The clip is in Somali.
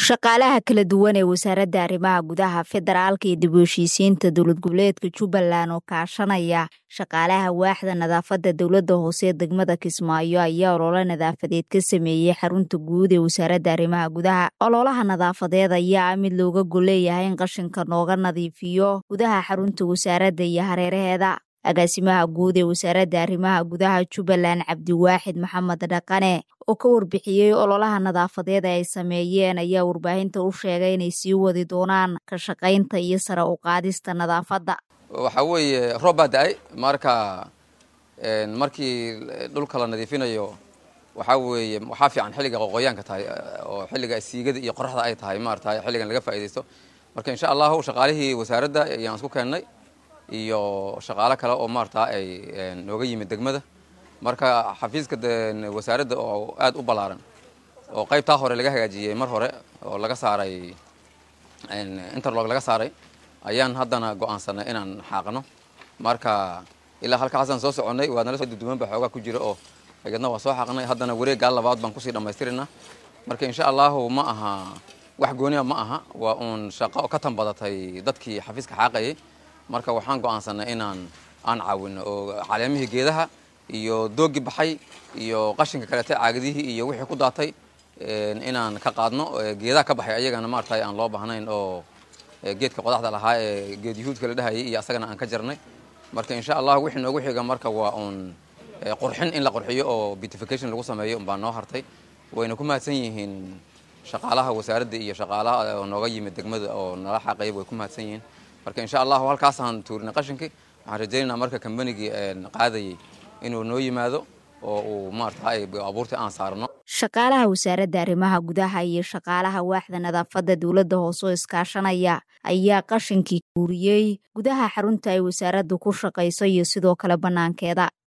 shaqaalaha kala duwan ee wasaaradda arrimaha gudaha federaalka iyo dib u heshiisiinta dowlad goboleedka jubbaland oo kaashanaya shaqaalaha waaxda nadaafadda dowladda hoose ee degmada kismaayo ayaa olole nadaafadeed ka sameeyey xarunta guud ee wasaaradda arrimaha gudaha ololaha nadaafadeed ayaa ah mid looga golleeyahay in qashinka nooga nadiifiyo gudaha xarunta wasaaradda iyo hareeraheeda agaasimaha guud ee wasaaradda arrimaha gudaha jubbaland cabdiwaaxid maxamed dhaqane oo ka warbixiyey ololaha nadaafadeed ay sameeyeen ayaa warbaahinta u sheegay inay sii wadi doonaan ka shaqaynta iyo sare u qaadista nadaafadda waxaa weeye roob baa da-ay marka markii dhulka la nadiifinayo waxaa weeye waxaa fiican xilliga qoqoyaanka tahay oo xilliga siigada iyo qoraxda ay tahay maarata xilligan laga faaidaysto marka insha allahu shaqaalihii wasaaradda ayaan isku keennay iyo shaqaalo kale oo maarata ay nooga yimid degmada marka xafiiska wasaaradda oo aad u ballaaran oo qaybtaa hore laga hagaajiyey mar hore oo laga saaray interlog laga saaray ayaan haddana go-aansanay inaan xaaqno marka ilaa halkaasaan soo soconnay waa nala soo duduwan ba xoogaa ku jira oo ayadna waa soo xaaqnay haddana wareeggaa labaad baan kusii dhammaystirinaa marka insha allahu ma aha wax gooniya ma aha waa uun shaqo ka tan badatay dadkii xafiiska xaaqayay marka waxaan go-aansanay inaan aan caawino oo caleemihii geedaha iyo doogii baxay iyo qashinka kaleete caagadihii iyo wixii ku daatay inaan ka qaadno geedaha ka baxay ayagana maaragtay aan loo baahnayn oo geedka qodaxda lahaa ee geed yuhuudka la dhahayay iyo asagana aan ka jarnay marka insha allah wixii noogu xiga marka waa uun qurxin in la qurxiyo oo beautification lagu sameeyo unbaa noo hartay wayna ku mahadsan yihiin shaqaalaha wasaaradda iyo shaqaalaha oo nooga yimid degmada oo nala xaaqaya way ku mahadsan yihiin marka insha allahu halkaasaan tuurinay qashinkii waxaan rajaynaynaa marka kambanigii qaadayay inuu noo yimaado oo uu maarata abuurtii aan saarno shaqaalaha wasaaradda arrimaha gudaha iyo shaqaalaha waaxda nadaafadda dowladda hoose oo iskaashanaya ayaa qashinkii guuriyey gudaha xarunta ay wasaaraddu ku shaqayso iyo sidoo kale bannaankeeda